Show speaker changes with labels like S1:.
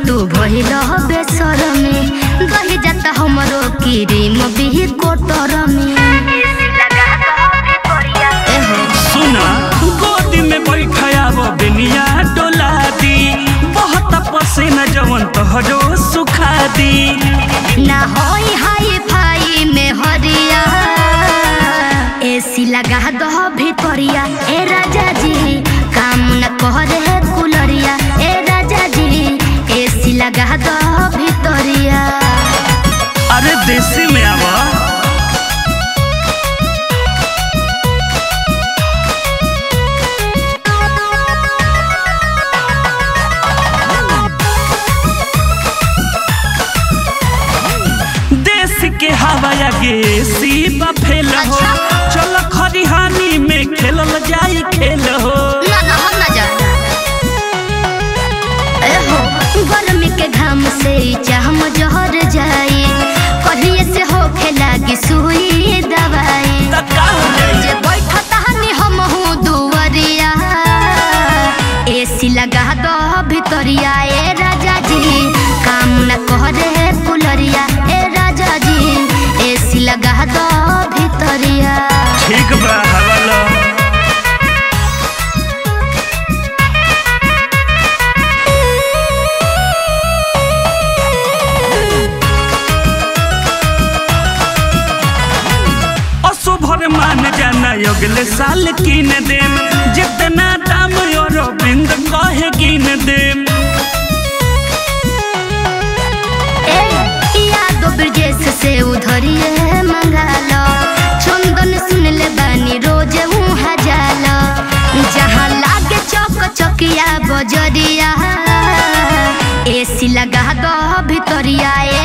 S1: तू भइल बेसर में दही जाता हमरो क्रीम भी कोटर में एहो
S2: सुना गोदी में बैठायाब बेनिया डोला दी बहुत पसीना जवन तोहरो सुखा दी
S1: ना होई हाई फाई में हरिया एसी लगा दो भितरिया ए राजा जी काम न करे कुलरिया ए राजा जी एसी लगा दो भितरिया
S2: अरे देसी में आवा देश के हवाया गे सी फेल हो चल खरिहानी में खेलल जाई खेल हो
S1: ना ना हम ना जा एहो गर्मी के घाम से चाहम जहर जाई कहिए से होखे लागी सुई दवाई
S2: त का हो जाई
S1: जे बैठत हनी हम हूँ दुवरिया एसी लगा दो भितरिया ए राजा जी काम न करे कुलरिया ए राजा जी एसी लगा दो भितरिया
S2: ठीक बा हवाला असुभर मान जाना अगले साल किन देम जितना दाम और बिंद कहे किन देम
S1: ए यादो ब्रजेश से उधरिए मंगालो चंदन सुन ले बानी रोज उहाँ जालो जहाँ लागे चौक चौकिया बजरिया एसी लगा दो भितरिया ए